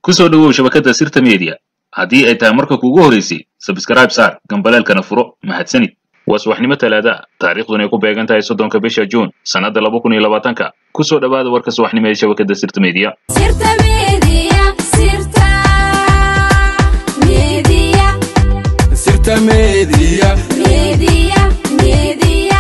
ku soo dhowow shabakadda sirta media haddii ay tahay marka kuugu horeysay sabskrayb saar gambaleelkana furo mahadsanid waa subaxnimo talaada ah taariikhduna ay ku beegan tahay soddonka bisha juun sannadda laba kun iyo labaatanka ku soo dhowaada warka subaxnimo ee shabakadda sirta media Sirta Media, Sirta Media, Sirta Media. Media, Media.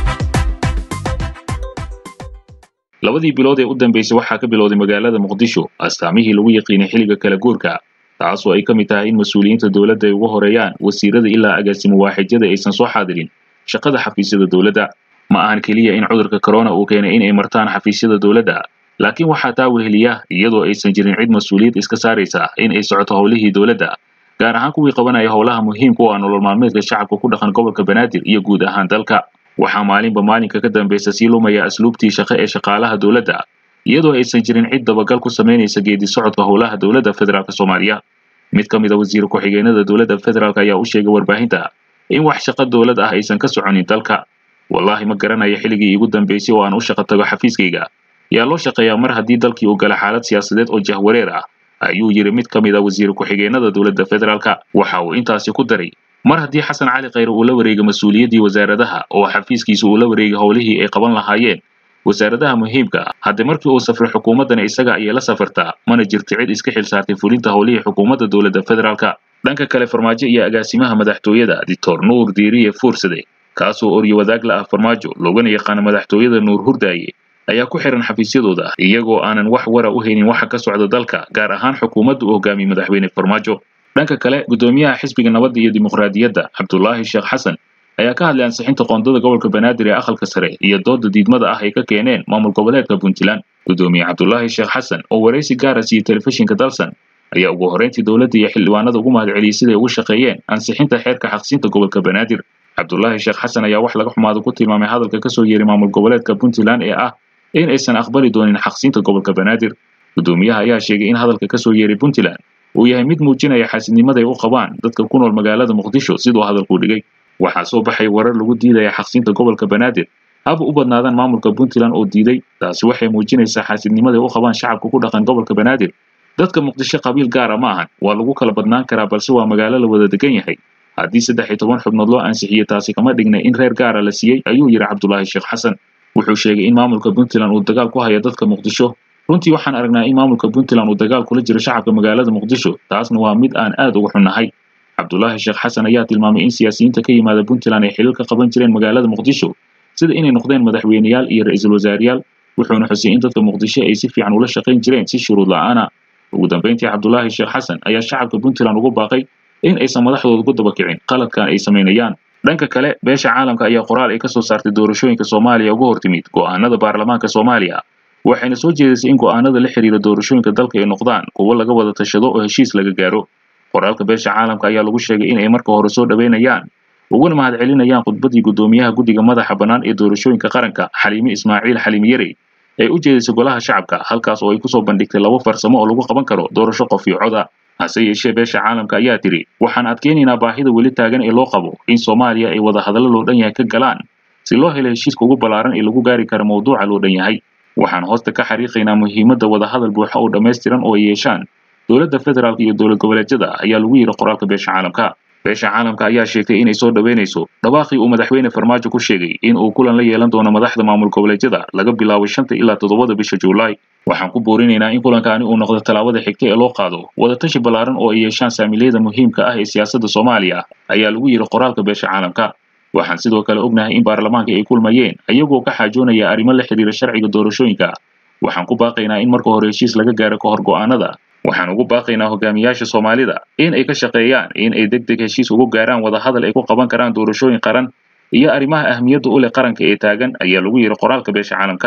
labadii bilood ee u dambeysay waxaa ka bilowday magaalada muqdisho astaamihii lagu yaqiinay xilliga kala guurka taasoo ay ka mid tahay in mas-uuliyiinta dowladda ay uga horeeyaan wasiirada ilaa agaasimo waaxidyada aysan soo xaadirin shaqada xafiisyada dowladda ma ahan keliya in cudurka corona uu keenay in ay martaan xafiisyada dowladda laakiin waxaa taa weheliya iyadoo aysan jirin cid mas-uuliyad iska saaraysa in ay socoto howlihii dowladda gaar ahaan kuwii qabanaya howlaha muhiimka u ah nolol maalmeedka shacabka ku dhaqan gobolka banaadir iyo guud ahaan dalka waxaa maalinba maalinka ka dambeysa sii lumaya asluubtii shaqo ee shaqaalaha dowladda iyadoo aysan jirin cid dabagal ku samaynaysa geedi socodka howlaha dowladda federaalk soomaaliya mid ka mid a wasiir ku-xigeenada dowladda federaalk ayaa u sheegay warbaahinta in wax shaqo dowlad ah aysan ka soconin dalka wallaahi ma garanayo xilligii iigu dambeysay oo aan u shaqo tago xafiiskayga yaa loo shaqeeyaa mar haddii dalkii uu gala xaalad siyaasadeed oo jahwareer ah ayuu yidhi mid ka mid a wasiir ku-xigeenada dowladda federaalka waxa uu intaasi ku daray mar haddii xasan cali khayre uu la wareegay mas-uuliyaddii wasaaradaha oo xafiiskiisa uu la wareegay howlihii ay qaban lahaayeen wasaaradaha muhiimka ah haddii markii uu safray xukuumaddana isaga ayay la safartaa mana jirto cid iska xil saartay fulinta howlihii xukuumadda dowladda federaalka dhanka kale farmaajo iyo agaasimaha madaxtooyada dictor nuur diiriye fuursade kaasoo oryo wadaag la ah farmaajo loogana yaqaano madaxtooyada nuur hurdaaye ayaa ku xihan xafiisyadooda iyagoo aanan wax wara u haynin waxa ka socda dalka gaar ahaan xukuumadda u hogaamiyey madaxweyne farmaajo dhanka kale gudoomiyaha xisbiga nabadda iyo dimuqraadiyadda cabdulaahi sheekh xasan ayaa ka hadlay ansixinta qoondada gobolka banaadir ee aqalka sare iyo dooda diidmada ah ay ka keeneen maamul goboleedka puntland gudoomiye cabdulaahi sheekh xasan oo waraysi gaara siiyey telefishinka dalsan ayaa ugu horreyntii dowladda iyo xildhibaanada ugu mahadceliyey siday ugu shaqeeyeen ansixinta xeerka xaqsiinta gobolka banaadir cabdulaahi sheekh xasan ayaa wax laga xumaado ku tilmaamay hadalka kasoo yeeray maamul goboleedka puntland ee ah in aysan aqbali doonin xaqsiinta gobolka banaadir gudoomiyaha ayaa sheegay in hadalka kasoo yeeray puntland uu yahay mid muujinaya xaasidnimada ay u qabaan dadka ku nool magaalada muqdisho siduu hadalku dhigay waxaa soo baxay warar lagu diidaya xaqsiinta gobolka banaadir haba u badnaadaan maamulka puntland oo diiday taasi waxay muujinaysaa xaasidnimada ay u qabaan shacabka ku dhaqan gobolka banaadir dadka muqdisho qabiil gaara ma ahan waa lagu kala badnaan karaa balse waa magaalo la wada degan yahay haddii saddex iyo toban xubnood loo ansixiyey taasi kama dhigna in reer gaara la siiyey ayuu yidhi cabdulaahi sheekh xasan wuxuu sheegay in maamulka puntland uu dagaal ku hayo dadka muqdisho runtii waxaan aragnaa in maamulka puntland uu dagaal kula jiro shacabka magaalada muqdisho taasna waa mid aan aad uga xunnahay cabdulaahi sheekh xasan ayaa tilmaamay in siyaasiyiinta ka yimaada puntland ay xilal ka qaban jireen magaalada muqdisho sida inay noqdeen madaxweyneyaal iyo ra-iisul wasaareyaal wuxuuna xusay in dadka muqdisho ay si fiican ula shaqayn jireen si shuruud la'aana ugu dambeyntii cabdulaahi sheekh xasan ayaa shacabka puntland ugu baaqay in aysan madaxdooda ku daba kicin qaladkan ay samaynayaan dhanka kale beesha caalamka ayaa qoraal ay kasoo saartay doorashooyinka soomaaliya uga hortimid go'aanada baarlamaanka soomaaliya waxayna soo jeedisay in go'aanada la xiriira doorashooyinka dalka ay noqdaan kuwo laga wada tashado oo heshiis laga gaaro qoraalka beesha caalamka ayaa lagu sheegay in ay marka hore soo dhaweynayaan uguna mahadcelinayaan khudbadii gudoomiyaha guddiga madaxa bannaan ee doorashooyinka qaranka xaliime ismaaciil xaliime yarey ee u jeedisay golaha shacabka halkaas oo ay kusoo bandhigtay laba farsamo oo lagu qaban karo doorasho qof iyo coda hase yeeshee beesha caalamka ayaa tiri waxaan adkeynaynaa baahida weli taagan ee loo qabo in soomaaliya ay wada hadallo loo dhan yahay ka galaan si loo helo heshiiska ugu ballaaran ee lagu gaari karo mawduuca loo dhan yahay waxaan hoosta ka xariiqaynaa muhiimadda wadahadal buuxa oo dhammaystiran oo ay yeeshaan dowladda federaalk iyo dowlad goboleedyada ayaa lagu yidhi qoraalka beesha caalamka beesha caalamka ayaa sheegtay inay soo dhaweynayso dhawaaqii uu madaxweyne farmaajo ku sheegay in uu kulan la yeelan doono madaxda maamul goboleedyada laga bilaabo shanta ilaa toddobada bisha juulaay waxaan ku boorinaynaa in kulankaani uu noqdo tallaabada xigta ee loo qaado wadatashi ballaaran oo ay yeeshaan saamiliyada muhiimka ah ee siyaasadda soomaaliya ayaa lagu yidhi qoraalka beesha caalamka waxaan sidoo kale ognahay in baarlamaanka ay kulmayeen iyagoo ka xaajoonaya arrimo la xiriira sharciga doorashooyinka waxaan ku baaqaynaa in marka hore heshiis laga gaaro ka hor go'aanada waxaan ugu baaqaynaa hogaamiyaasha soomaalida in ay ka shaqeeyaan in ay deg deg heshiis ugu gaaraan wadahadal ay ku qaban karaan doorashooyin qaran iyo arrimaha ahmiyadda u leh qaranka ee taagan ayaa lagu yidhi qoraalka beesha caalamka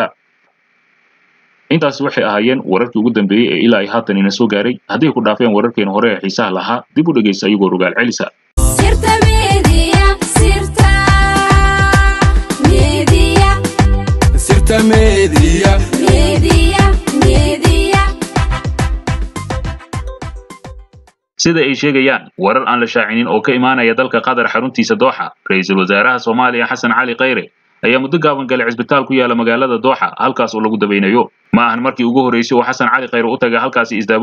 intaasi waxay ahaayeen wararkii ugu dambeeyey ee ilaa ay haatan ina soo gaaray hadday ku dhaafeen wararkeena hore ee xiisaha lahaa dib u dhegaysta ayagoo rogaal celisa Sirta Media, Sirta Media, Sirta Media. Media, Media. sida ay sheegayaan warar aan la shaacinin oo ka imaanaya dalka qatar xaruntiisa dooxa ra-iisul wasaaraha soomaaliya xasan cali khayre ayaa muddo gaaban galay cisbitaal ku yaala magaalada dooxa halkaas oo lagu dabaynayo ma ahan markii ugu horreysay oo xasan cali khayre u taga halkaasi isdaaweyn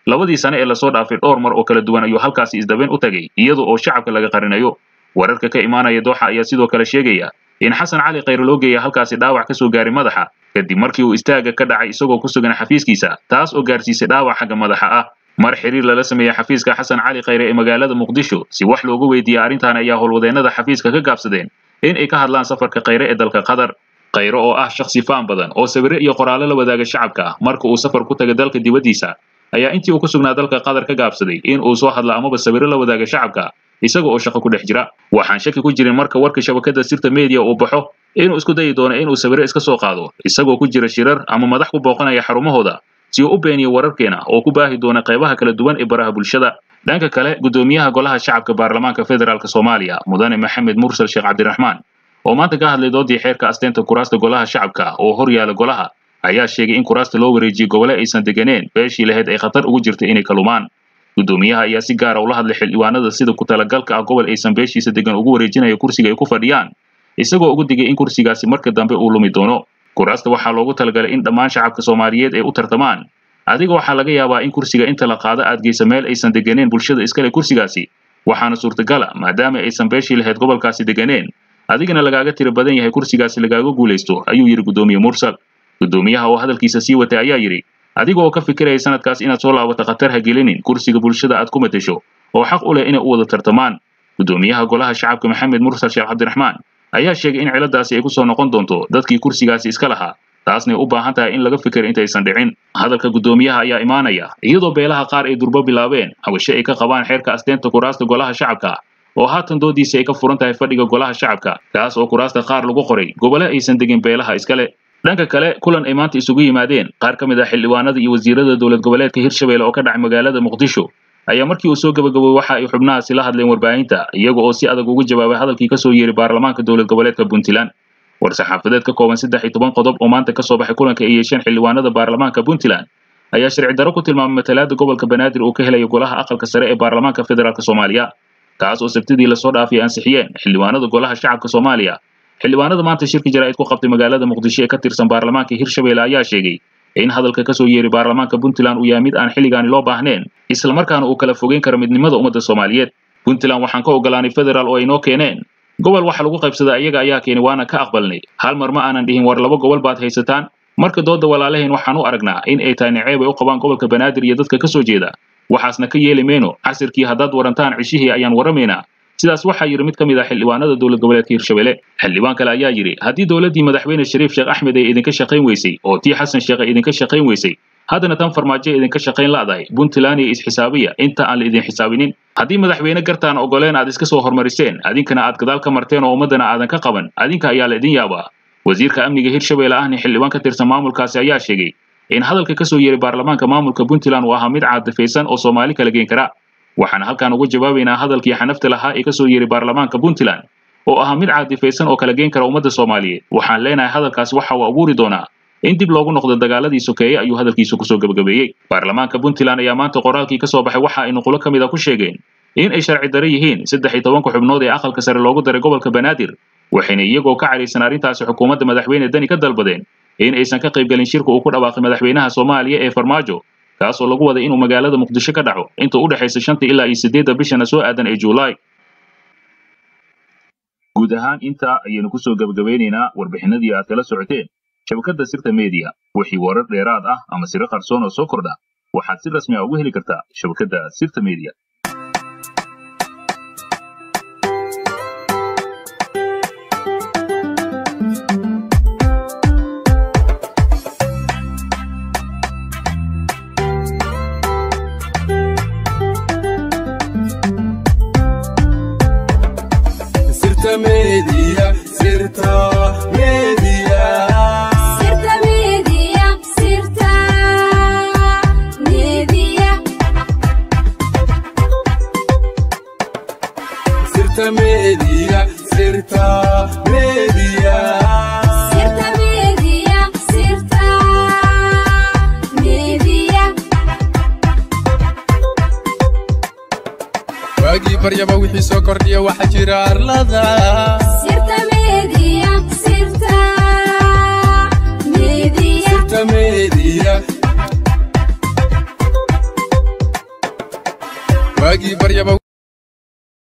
labadii sane ee lasoo dhaafay dhowr mar oo kala duwan ayuu halkaasi isdabeen u tagay iyada oo shacabka laga qarinayo wararka ka imaanaya dooxa ayaa sidoo kale sheegaya in xasan cali khayre loo geeya halkaasi dhaawac ka soo gaaray madaxa kadib markii uu istaaga ka dhacay isagoo ku sugan xafiiskiisa taas oo gaarsiisay dhaawac xagga madaxa ah mar xiriir lala sameeyey xafiiska xasan cali khayre ee magaalada muqdisho si wax loogu weydiiyey arrintan ayaa howlwadeennada xafiiska ka gaabsadeen in ay ka hadlaan safarka khayre ee dalka qatar khayre oo ah shakhsi faan badan oo sawire iyo qoraallo la wadaaga shacabka marka uu safar ku taga dalka dibaddiisa ayaa intii uu ku sugnaa dalka qatar ka gaabsaday in uu soo hadla amaba sawiro la wadaaga shacabka isaga oo shaqo ku dhex jira waxaan shaki ku jirin marka warka shabakada sirta media uu baxo inuu isku dayi doono inuu sawiro iska soo qaado isagoo ku jira shirar ama madax ku booqanaya xarumahooda si uu u beeniyo wararkeena oo ku baahi doona qaybaha kala duwan ee baraha bulshada dhanka kale gudoomiyaha golaha shacabka baarlamaanka federaalk soomaaliya mudane maxamed mursal sheekh cabdiraxmaan oo maanta ka hadlay doodii xeerka asteenta kuraasta golaha shacabka oo hor yaala golaha ayaa sheegay in kuraasta loo wareejiyey gobole aysan deganeen beeshii lahayd ay khatar ugu jirta inay kalumaan gudoomiyaha ayaa si gaara ula hadlay xildhibaanada sida ku talagalka ah gobol aysan beeshiisa degan ugu wareejinayo kursiga ay ku fadhiyaan isagoo ugu digay in kursigaasi marka dambe uu lumi doono kuraasta waxaa loogu talagalay in dhammaan shacabka soomaaliyeed ay u tartamaan adiga waxaa laga yaabaa in kursiga inta la qaado aad geysa meel aysan deganeen bulshada iskale kursigaasi waxaana suurtagala maadaama aysan beeshii lahayd gobolkaasi deganeen adigana lagaaga tiro badan yahay kursigaasi lagaaga guulaysto ayuu yidhi gudoomiye mursal gudoomiyaha oo hadalkiisa sii watay ayaa yidhi adiga oo ka fikiraya sanadkaas inaad soo laabato khatar ha gelinin kursiga bulshada aad ku matesho oo xaq u leh inay u wada tartamaan gudoomiyaha golaha shacabka maxamed mursal sheekh cabdiraxmaan ayaa sheegay in ciladaasi ay ku soo noqon doonto dadkii kursigaasi iska lahaa taasnay u baahan tahay in laga fikir intaysan dhicin hadalka gudoomiyaha ayaa imaanaya iyadoo beelaha qaar ay durbo bilaabeen hawashe ay ka qabaan xeerka asteenta kuraasta golaha shacabka oo haatan doodiisi ay ka furan tahay fadhiga golaha shacabka kaas oo kuraasta qaar lagu qoray gobole aysan degin beelaha iskale dhanka kale kulan ay maanta isugu yimaadeen qaar ka mid ah xildhibaanada iyo wasiirada dowlad goboleedka hirshabelle oo ka dhacay magaalada muqdisho ayaa markii uu soo gabagabay waxa ay xubnahaasi la hadleen warbaahinta iyaga oo si adag ugu jawaabay hadalkii ka soo yeeray baarlamaanka dowlad goboleedka puntland war-saxaafadeed ka kooban saddex iyo toban qodob oo maanta ka soo baxay kulanka ay yeesheen xildhibaanada baarlamaanka puntland ayaa sharci darro ku tilmaamay matalaada gobolka banaadir uu ka helayo golaha aqalka sare ee baarlamaanka federaalk soomaaliya kaas oo sabtidii lasoo dhaafay ansixiyeen xildhibaanada golaha shacabka soomaaliya xildhibaanada maanta shirki jaraa'id ku qabtay magaalada muqdisho ee ka tirsan baarlamaanka hirshabelle ayaa sheegay in hadalka ka soo yeeray baarlamaanka puntland uu yahay mid aan xilligaani loo baahneen islamarkaana uu kala fogeyn karo midnimada ummadda soomaaliyeed puntland waxaan ka ogolaanay federaal oo ay noo keeneen gobol waxa lagu qaybsadaa iyaga ayaa keenay waana ka aqbalnay hal mar ma aanan dhihin war laba gobol baad haysataan marka dooda walaalaheen waxaan u aragnaa in ay tahay naceeb ay u qabaan gobolka banaadir iyo dadka ka soo jeeda waxaasna ka yeeli mayno casirkii haddaad warantaan cishihii ayaan waramaynaa sidaas waxaa yidhi mid ka mid ah xildhibaanada dowlad goboleedka hirshabelle xildhibaan kale ayaa yidhi haddii dowladdii madaxweyne shariif sheekh axmed ay idinka shaqayn weysay oo tii xasan sheekh ay idinka shaqayn weysay haddana tan farmaajo ay idinka shaqayn la'dahay puntland iyo isxisaabiya inta aan la idin xisaabinin haddii madaxweyne gartaan ogoleen aad iska soo hormariseen adinkana aad gadaal ka marteen oo ummaddana aadan ka qaban adinka ayaa la idin yaabaa wasiirka amniga hirshabelle ahni xildhibaan ka tirsan maamulkaasi ayaa sheegay in hadalka ka soo yeeray baarlamaanka maamulka puntland uu ahaa mid caadifaysan oo soomaali kala geen kara waxaan halkan uga jawaabaynaa hadalkii xanafta lahaa ee ka soo yeeray baarlamaanka puntland oo ahaa mid caadifaysan oo kala geen kara ummadda soomaaliyeed waxaan leenahay hadalkaasi waxa uu abuuri doonaa in dib loogu noqdo dagaaladii sokeeye ayuu hadalkiisu kusoo gebagabeeyey baarlamaanka puntland ayaa maanta qoraalkii ka soo baxay waxa ay nuqulo ka mid a ku sheegeen in ay sharci dare yihiin saddex iyo tobanka xubnood ee aqalka sare loogu daray gobolka banaadir waxayna iyagoo ka caraysan arrintaasi xukuumadda madaxweyne dani ka dalbadeen in aysan ka qaybgelin shirka uu ku dhawaaqay madaxweynaha soomaaliya ee farmaajo kaas oo lagu waday inuu magaalada muqdisho ka dhaco inta u dhexaysa shanta ilaa iyo siddeedda bishana soo aadan ee juulaay guud ahaan intaa ayaynu kusoo gebagabeynaynaa warbixinadii aad kala socoteen shabakadda sirta media wixii warar dheeraad ah ama siro qarsoon oo soo kordha waxaad si rasmi ah uga heli kartaa shabakadda sirta media Sirta Media, Sirta Media. Sirta Media, Sirta Media, Sirta Media, Sirta Media. Sirta Media, Sirta Media. waagii baryaba wixii soo kordhiya waxaa jira arlada Sirta Media, Sirta Media, Sirta Media, waagii baryaba